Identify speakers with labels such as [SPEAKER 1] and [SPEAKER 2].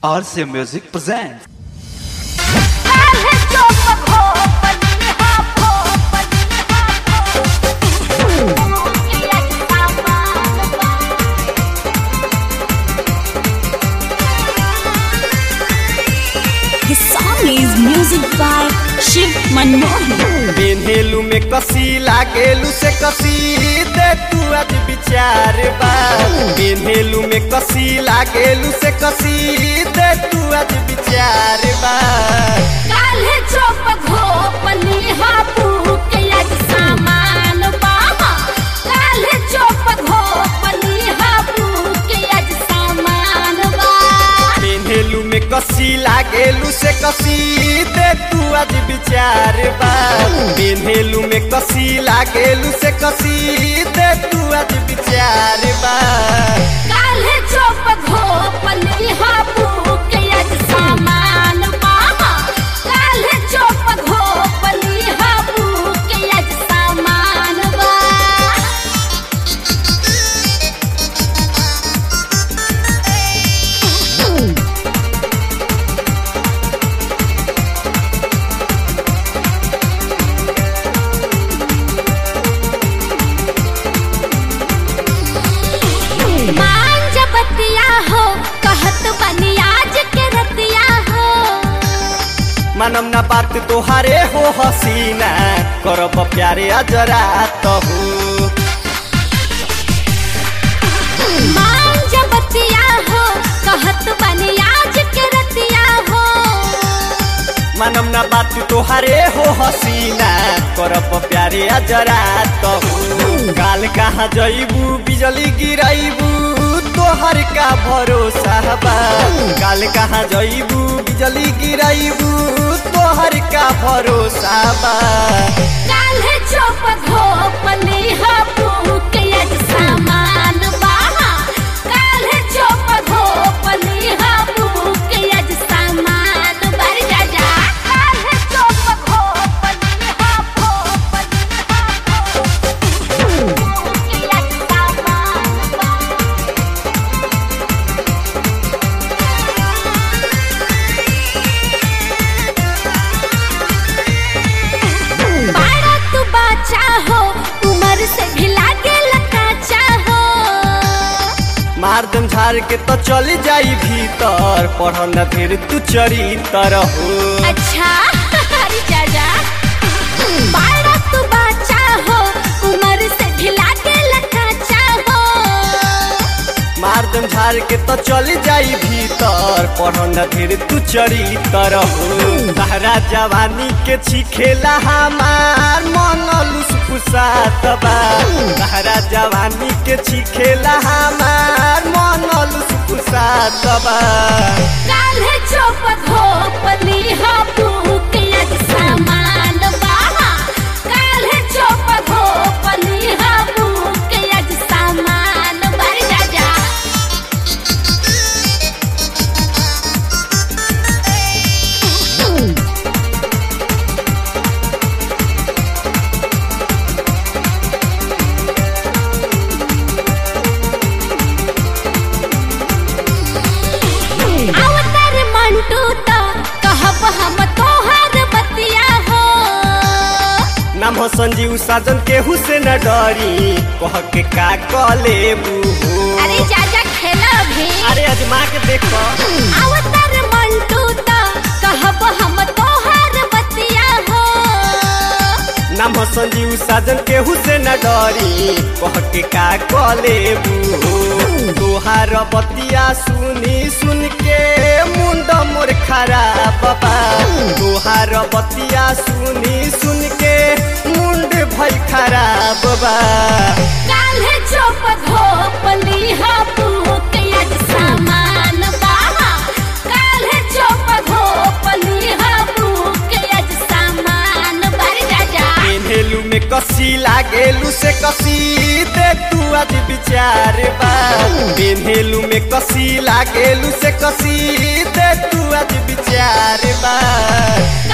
[SPEAKER 1] RCA Music presents.
[SPEAKER 2] This song is music by Shiv Manohar.
[SPEAKER 3] बेन्हेलू में कसी लागेलू से कसी दे तू आज विचार बा बेन्हेलू में कसी लागेलू से कसी दे तू आज विचार बा
[SPEAKER 2] काल्हे चोप घोपली हापू के आज सामान बाहा काल्हे चोप घोपली हापू के आज सामान बा
[SPEAKER 3] बेन्हेलू में कसी लागेलू से कसी दे तू आज विचार बा बेन्हेलू में कसी लागेलू से कसी दे तू आज विचार बा
[SPEAKER 2] काल्हे चोप घोपली हापू के आज सामान बाहा काल्हे चोप घोपली हापू के आज सामान बा मांझ बतिया हो कहत बनी आज के रतिया हो
[SPEAKER 3] मानम ना बात तोहारे हो हसीना करब प्यारे अजरा तहू
[SPEAKER 2] मांझ बतिया हो कहत बनी आज के रतिया हो
[SPEAKER 3] मानम ना बात तोहारे हो हसीना करब प्यारे अजरा तहू काल कहाँ जइबू बिजली गिराइबू तोहर का भरोसा बा काल कहाँ जइबू बिजली गिराइबू तोहर का भरोसा बा
[SPEAKER 2] काल्हे चोप घोपली हापू के आज सामान बाहा काल्हे चोप घोपली हापू के आज सामान बर जा जा काल्हे चोप घोपली हापू के आज सामान बा बारा तू बाचा हो उम्र से भी लागे लकाचा हो
[SPEAKER 3] मार दम झाड़ के तो चली जाई भीतर पढ़ न फिर तू चरित्र हो
[SPEAKER 2] अच्छा हरी चाचा बारा तू बाचा हो उम्र से भी लागे लकाचा हो
[SPEAKER 3] मार दम झाड़ के तो चली जाई भीतर पढ़ न फिर तू चरित्र हो तहरा जवानी के छिखेला हमार मन लुसफुसात बा तहरा जवानी के छिखेला हमार मन लुसफुसात बा
[SPEAKER 2] काल्हे चोप घोपली हापू के आज सामान बाहा काल्हे चोप घोपली हापू के आज सामान बर जा जा अवतार मंटू तो कहब हम तोहर बतिया हो
[SPEAKER 3] नाम हो संजीव साजन केहू से न डरी कह के का कले बूहो
[SPEAKER 2] अरे जाजा खेला भी
[SPEAKER 3] अरे अजमा के देखो
[SPEAKER 2] अवतार मंटू तो कहब हम तोहर बतिया हो
[SPEAKER 3] नाम हो संजीव साजन केहू से न डरी कह के का कले बूहो तोहार बतिया सुनी सुन के मुंड मोर खराब बा तोहार बतिया सुनी सुन के मुंड भई खराब बा
[SPEAKER 2] काल्हे चोप घोपली हापू के आज सामान बाहा काल्हे चोप घोपली हापू के आज सामान बर जा जा
[SPEAKER 3] पेन्हेलू में कसी लागेलू से कसी दे तू आज विचार बा पेन्हेलू में कसी लागेलू से कसी दे तू आज विचार बा